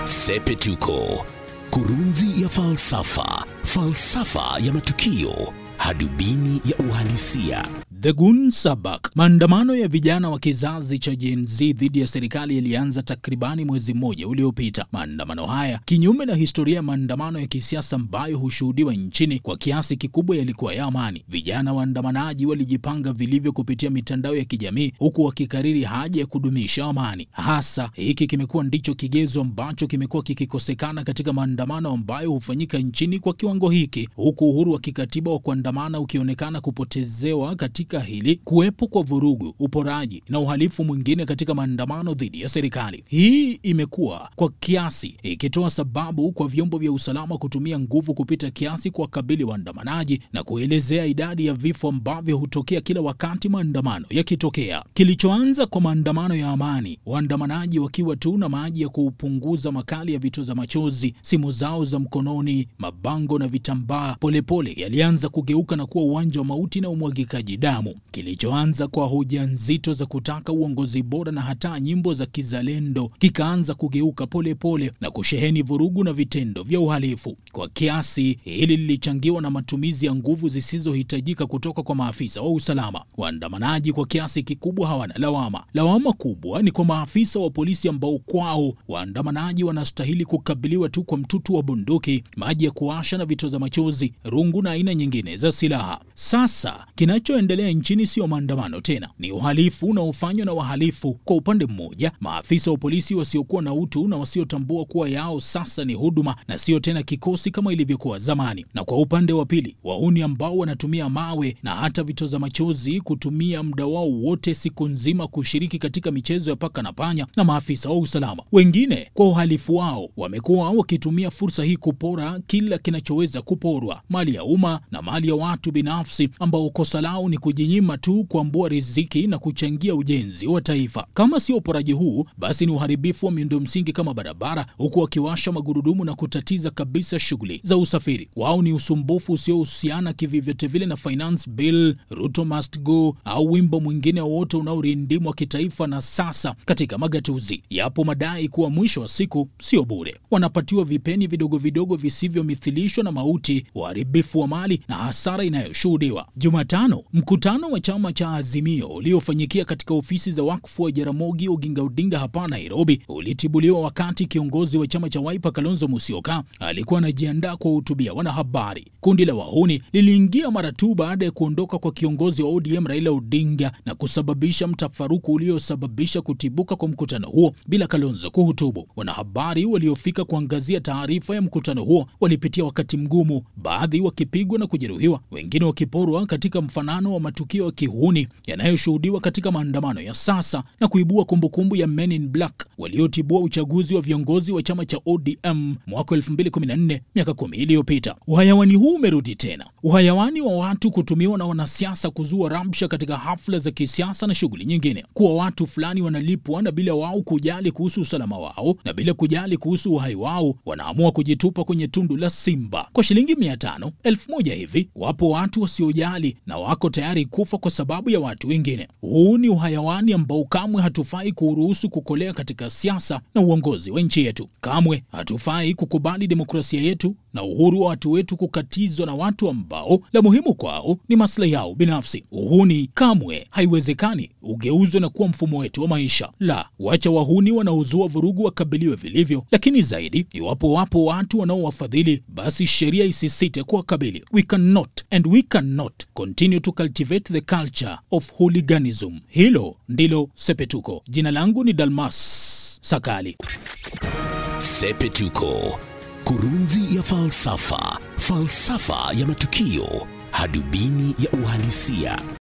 Sepetuko, kurunzi ya falsafa, falsafa ya matukio, hadubini ya uhalisia. The Gun Sabak. Maandamano ya vijana wa kizazi cha Gen Z dhidi ya serikali yalianza takribani mwezi mmoja uliopita. Maandamano haya, kinyume na historia ya maandamano ya kisiasa ambayo hushuhudiwa nchini, kwa kiasi kikubwa yalikuwa ya amani. Vijana waandamanaji walijipanga vilivyo kupitia mitandao ya kijamii, huku wakikariri haja ya kudumisha amani. Hasa hiki kimekuwa ndicho kigezo ambacho kimekuwa kikikosekana katika maandamano ambayo hufanyika nchini kwa kiwango hiki, huku uhuru wa kikatiba wa kuandamana ukionekana kupotezewa katika hili kuwepo kwa vurugu, uporaji na uhalifu mwingine katika maandamano dhidi ya serikali. Hii imekuwa kwa kiasi ikitoa sababu kwa vyombo vya usalama kutumia nguvu kupita kiasi kuwakabili waandamanaji na kuelezea idadi ya vifo ambavyo hutokea kila wakati maandamano yakitokea. Kilichoanza kwa maandamano ya amani, waandamanaji wakiwa tu na maji ya kupunguza makali ya vitoza machozi, simu zao za mkononi, mabango na vitambaa, polepole yalianza kugeuka na kuwa uwanja wa mauti na umwagikaji damu. Kilichoanza kwa hoja nzito za kutaka uongozi bora na hata nyimbo za kizalendo kikaanza kugeuka polepole pole na kusheheni vurugu na vitendo vya uhalifu. Kwa kiasi hili lilichangiwa na matumizi ya nguvu zisizohitajika kutoka kwa maafisa wa usalama. Waandamanaji kwa kiasi kikubwa hawana lawama. Lawama kubwa ni kwa maafisa wa polisi ambao kwao waandamanaji wanastahili kukabiliwa tu kwa mtutu wa bunduki, maji ya kuasha na vitoza machozi, rungu na aina nyingine za silaha. Sasa kinachoendelea nchini sio maandamano tena, ni uhalifu unaofanywa na wahalifu. Kwa upande mmoja, maafisa wa polisi wasiokuwa na utu na wasiotambua kuwa yao sasa ni huduma na sio tena kikosi kama ilivyokuwa zamani, na kwa upande wa pili, wahuni ambao wanatumia mawe na hata vitoza machozi kutumia muda wao wote siku nzima kushiriki katika michezo ya paka na panya na maafisa wa usalama. Wengine kwa uhalifu wao wamekuwa wakitumia fursa hii kupora kila kinachoweza kuporwa, mali ya umma na mali ya watu binafsi ambao kosa lao ni kujinyima tu kuambua riziki na kuchangia ujenzi wa taifa. Kama sio uporaji huu, basi ni uharibifu wa miundo msingi kama barabara, huku wakiwasha magurudumu na kutatiza kabisa shughuli za usafiri. Wao ni usumbufu usiohusiana kivyovyote vile na finance bill, Ruto must go au wimbo mwingine wowote unaorindimwa kitaifa. Na sasa katika magatuzi yapo madai kuwa mwisho wa siku sio bure, wanapatiwa vipeni vidogo vidogo visivyomithilishwa na mauti, uharibifu wa mali na hasara inayoshuhudiwa. Jumatano mkutano wa chama cha Azimio uliofanyikia katika ofisi za wakfu wa Jaramogi Oginga Odinga hapa Nairobi ulitibuliwa wakati kiongozi wa chama cha Wiper Kalonzo Musyoka alikuwa anajiandaa kuwahutubia wanahabari. Kundi la wahuni liliingia mara tu baada ya kuondoka kwa kiongozi wa ODM Raila Odinga na kusababisha mtafaruku uliosababisha kutibuka kwa mkutano huo bila Kalonzo kuhutubu. Wanahabari waliofika kuangazia taarifa ya mkutano huo walipitia wakati mgumu, baadhi wakipigwa na kujeruhiwa, wengine wakiporwa katika mfanano wa matukio ya kihuni yanayoshuhudiwa katika maandamano ya sasa na kuibua kumbukumbu ya Men in Black waliotibua uchaguzi wa viongozi wa chama cha ODM mwaka 2014 miaka kumi iliyopita. Uhayawani huu umerudi tena, uhayawani wa watu kutumiwa na wanasiasa kuzua rabsha katika hafla za kisiasa na shughuli nyingine, kuwa watu fulani wanalipwa na bila wao kujali kuhusu usalama wao na bila kujali kuhusu uhai wao wanaamua kujitupa kwenye tundu la simba kwa shilingi mia tano elfu moja hivi. Wapo watu wasiojali na wako tayari kufa kwa sababu ya watu wengine. Huu ni uhayawani ambao kamwe hatufai kuruhusu kukolea katika siasa na uongozi wa nchi yetu. Kamwe hatufai kukubali demokrasia yetu na uhuru wa watu wetu kukatizwa na watu ambao la muhimu kwao ni maslahi yao binafsi. Uhuni kamwe haiwezekani ugeuzwe na kuwa mfumo wetu wa maisha. La, wacha wahuni wanaozua vurugu wakabiliwe vilivyo, lakini zaidi, iwapo wapo watu wanaowafadhili, basi sheria isisite kuwakabili. We cannot and we cannot continue to cultivate the culture of hooliganism. Hilo ndilo Sepetuko. Jina langu ni Dalmas Sakali. Sepetuko, kurunzi ya falsafa, falsafa ya matukio, hadubini ya uhalisia.